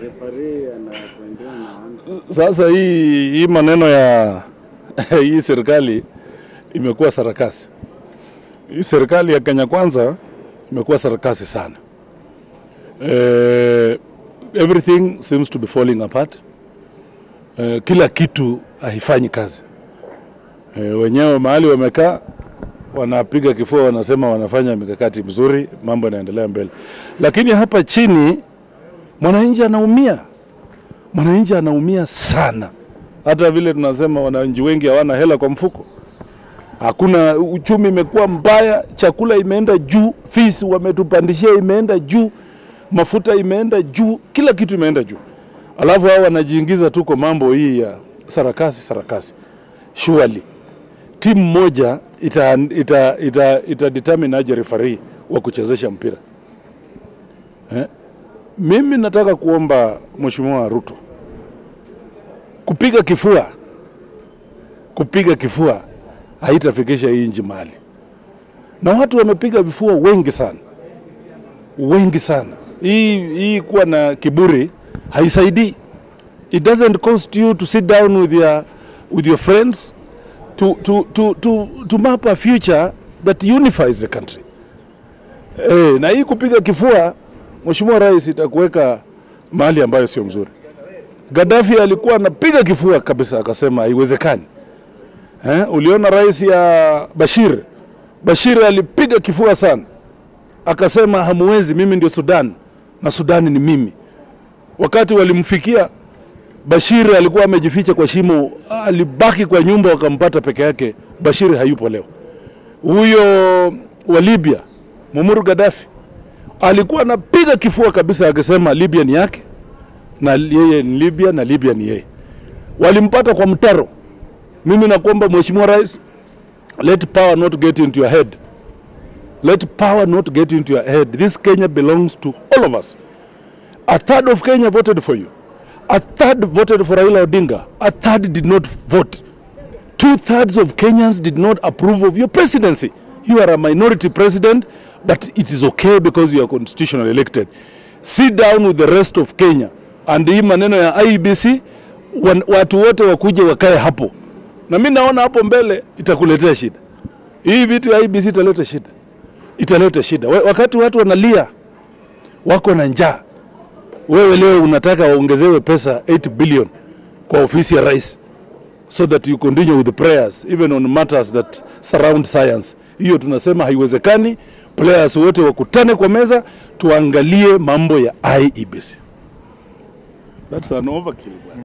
referee anapoingia na one Sasa hii, hii maneno ya hii serikali imekuwa sarakasi. Hii serikali ya Kenya Kwanza imekuwa sarakasi sana. Eh, everything seems to be falling apart. Eh, kila kitu haifanyi kazi. Eh, wenyewe mahali wamekaa wanapiga kifua, wanasema wanafanya mikakati mizuri, mambo yanaendelea mbele, lakini hapa chini mwananchi anaumia mwananchi anaumia sana. Hata vile tunasema wananchi wengi hawana hela kwa mfuko, hakuna uchumi, imekuwa mbaya, chakula imeenda juu, fees wametupandishia imeenda juu, mafuta imeenda juu, kila kitu imeenda juu, alafu hao wanajiingiza tu kwa mambo hii ya sarakasi sarakasi. Surely timu moja ita, ita, ita, ita determine aje referee wa kuchezesha mpira eh? Mimi nataka kuomba Mheshimiwa Ruto kupiga kifua, kupiga kifua haitafikisha hii nchi mahali, na watu wamepiga vifua wengi sana, wengi sana. Hii, hii kuwa na kiburi haisaidii. It doesn't cost you to sit down with your, with your friends to, to, to, to, to map a future that unifies the country. Eh, na hii kupiga kifua Mheshimiwa Rais itakuweka mahali ambayo sio mzuri. Gaddafi alikuwa anapiga kifua kabisa, akasema haiwezekani. Eh, uliona rais ya Bashir, Bashir alipiga kifua sana, akasema hamuwezi, mimi ndio Sudan na Sudani ni mimi. Wakati walimfikia Bashir alikuwa amejificha kwa shimo, alibaki kwa nyumba, wakampata peke yake. Bashir hayupo leo. Huyo wa Libya Muammar Gaddafi alikuwa anapiga kifua kabisa akisema Libya ni yake na yeye ni Libya na Libya ni yeye. Walimpata kwa mtaro. Mimi nakuomba Mheshimiwa Rais, let power not get into your head. Let power not get into your head. This Kenya belongs to all of us. A third of Kenya voted for you. A third voted for Raila Odinga. A third did not vote. Two thirds of Kenyans did not approve of your presidency. You are a minority president, but it is okay because you are constitutionally elected. Sit down with the rest of Kenya and hii maneno ya IEBC wan, watu wote wakuje wakae hapo, na mi naona hapo mbele itakuletea shida. Hii vitu ya IEBC italeta shida, italeta shida. We- Wakati watu wanalia wako na njaa, wewe leo unataka waongezewe pesa 8 billion kwa ofisi ya rais so that you continue with the prayers even on matters that surround science. Hiyo tunasema haiwezekani. Players wote wakutane kwa meza, tuangalie mambo ya IEBC. That's an overkill. bwana.